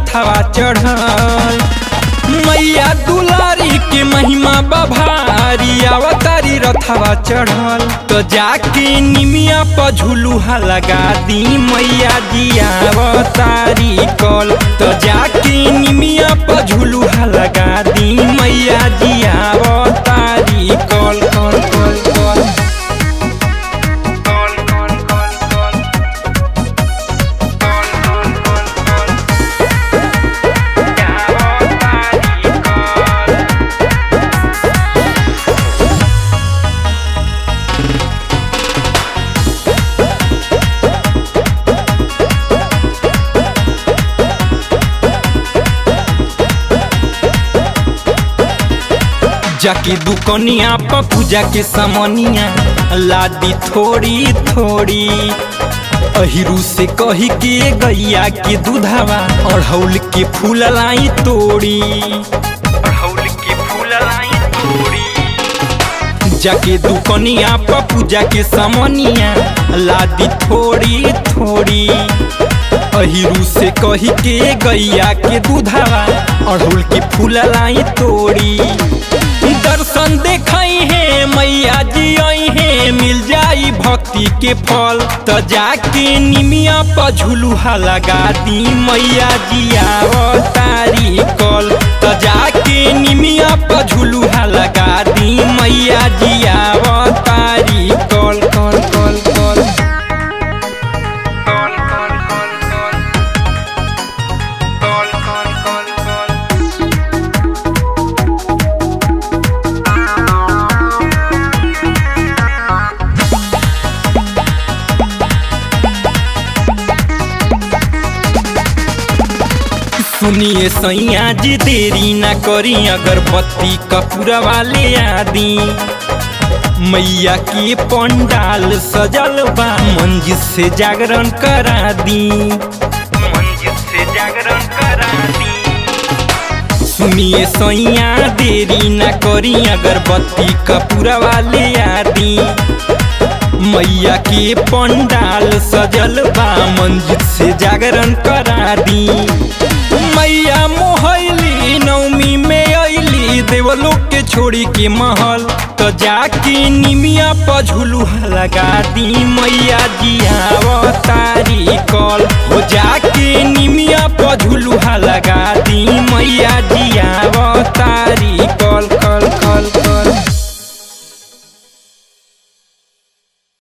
रथवा चढ़ल मैया दुलारी के महिमा बभारी अवतारी रथवा चढ़ल तो जाके निमिया पर झुलुहा लगा दी मैया जी अवतारी कल तो जाके निमिया पर झुलुहा लगा दी मैया जी अवतारी कल कल कल कल कल कल कल कल जाके दुकनिया पर पूजा के समनिया लादी थोड़ी थोड़ी अहिरू से कही के गैया के दूधावा अढ़ौल के फूल लाई तोड़ी अढ़ौल के फूल लाई तोड़ी जाके दुकनिया पर पूजा के समनिया लादी थोड़ी थोड़ी अहिरू से कही के गैया के दूधावा अढ़ौल के फूल लाई तोड़ी दर्शन देखाई है मैया जी आई है मिल जाई भक्ति के फल तो जाके निमिया पर झुलुहा लगा दी मैया जी अवतारी कल तो जाके निमिया पर झुलुहा लगा दी मैया जी अवतारी कल कल कल कल कल कल कल कल कल कल कल सुनिए सैया जी देरी ना करी अगरबत्ती कपूरा वाले आदि मैया के पंडाल सजल बा मंजिल से जागरण करा दी मंजिल से जागरण करा दी सुनिए सैया देरी ना करी अगरबत्ती कपूरा वाले आदि मैया के पंडाल सजल बा मंजिल से जागरण करा दी मैया मोहली नवमी में अली देवलोक के छोड़ी के महल तो जाके निमिया पर झुलुहा लगा दी मैया जी अवतारी कल हो जाके निमिया पर झुलुहा लगा दी मैया जी अवतारी